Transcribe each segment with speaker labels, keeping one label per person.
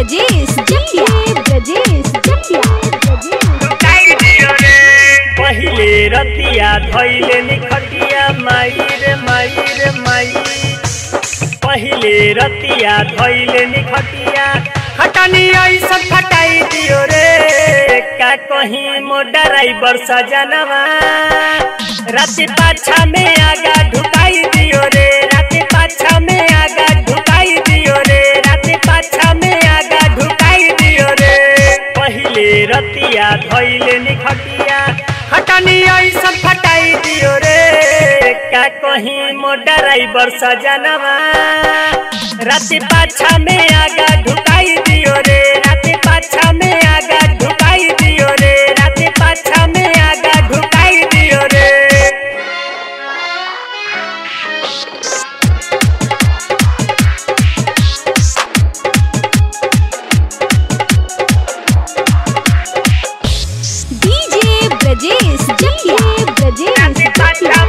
Speaker 1: ब्रजेश जकिया ब्रजेश जकिया
Speaker 2: पहिले रतिया धैले निखटिया माई रे माई रे माई पहिले रतिया धैले निखटिया खटनी ऐसन खटाई दियो रे का कहीं मो ड्राइवर सजनवा राति पाछा में आगा ढुकाई दियो रे राति पाछा में आगा ढुकाई दियो रे राति पाछा में आगा ढुकाई दियो रे पहिले रतिया धैले निखटिया खटनी ऐसन फटाई दियो रे का कहीं मो ड्राइवर सजनवा राति पाछा में आगा ढुकाई दियो रे राति पाछा में आगा ढुकाई दियो रे राति पाछा में आगा ढुकाई दियो रे
Speaker 1: डीजे ब्रजेश जकिया ब्रजेश जकिया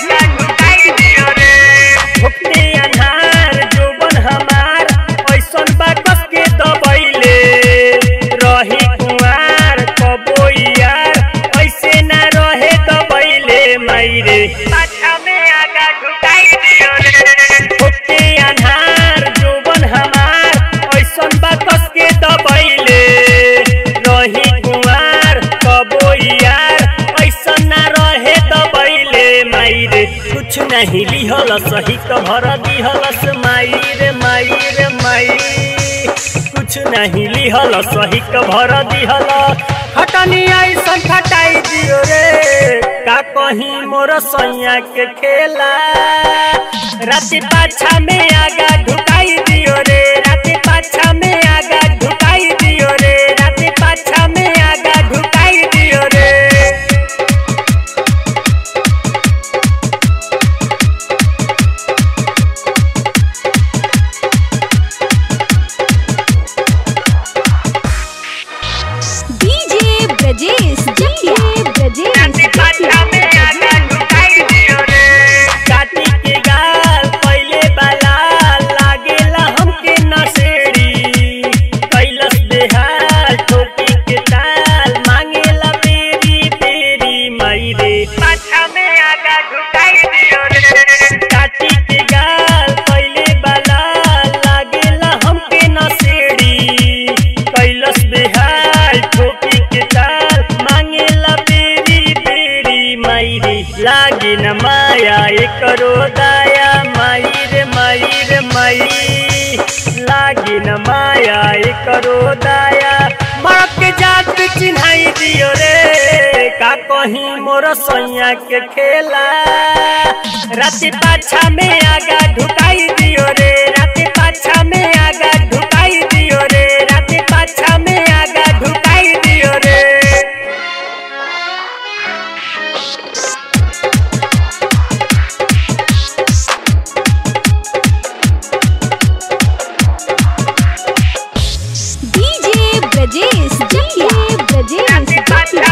Speaker 2: भुखने अन्हार जोबन हमार ऐसन बा कस के दबैले रही कुंवार कबो यार ऐसे ना रहे दबैले माइरे पाछा में आगा ढुकाई दियो रे भुखने अन्हार जोबन हमार ऐसन बा कस के दबैले रही कुंवार कबो यार ऐसन ना रहे दबैले माइरे कुछ नहीं लिहल सही तो भर दिहलस माई रे माई रे माई कुछ नहीं लिहल सही तो भर दिहल खटनी ऐसन खटाई दियो रे का कहीं मोर सैया के खेला राति पाछा में आगा ढुकाई दियो रे राति पाछा में आगा ढुकाई दियो रे राति पाछा में आगा ढुकाई दियो रे
Speaker 1: डीजे ब्रजेश जकिया ब्रजेश
Speaker 2: काटी के गाल पहिले बाला लागेला हमके नसेड़ी कैलस बेहाल ठोकी के ताल मांगेला बेरी बेरी माइरे पाछा में आगा ढुकाई दियो रे काटी के गाल पहिले बाला लागेला हमके नसेड़ी कैलस बेहाल ठोकी के ताल मांगेला बेरी बेरी माइरे लागे न माया एकरो दाया माई रे माई रे माई लागे न माया एकरो दाया मरद के जात चिन्हाई दियो रे का कहीं मोर सैया के खेला राति पाछा में आगा ढुकाई दियो रे राति पाछा में आगा ढुकाई दियो रे राति पाछा में आगा ढुकाई दियो रे
Speaker 1: डीजे ब्रजेश जकिया ब्रजेश जकिया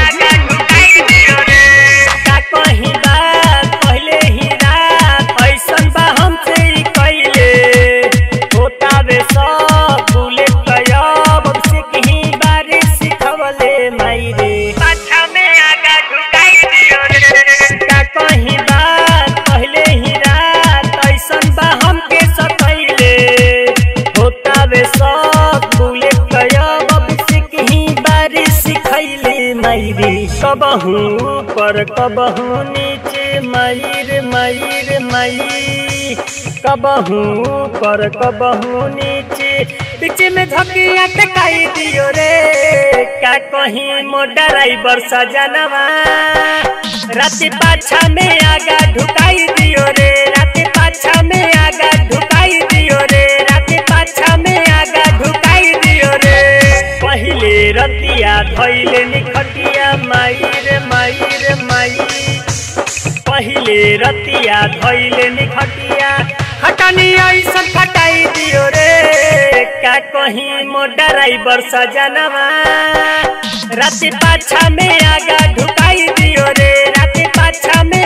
Speaker 2: का कहीं बात पहले ही रात ऐसन बा हमसे ही कैले होता वे सब बुलेट कयब से कहीं बारे सिखवले माइरे पाछा में आगा ढुकाई दियो रे का कहीं बात पहले ही रात ऐसन बा हमके सकैले होता वे सब बुलेट कयब से कहीं बारे सिखैले माइरे कबहू पर कबहू नीचे माइर माइर माई कबहू पर कबहू नीचे बीच में धकिया टकाई दियो रे का कहीं मो ड्राइवर सजनवा राति पाछा में आगा ढुकाई दियो रे राति पाछा में आगा ढुकाई दियो रे राति पाछा में आगा ढुकाई दियो रे पहिले रतिया धैले निखटिया माई रे माई रे माई पहिले रतिया धैले निखटिया खटनी ऐसन खटाई दियो रे का कहीं मो ड्राइवर सजनवा राति पाछा में आगा ढुकाई दियो रे राति पाछा में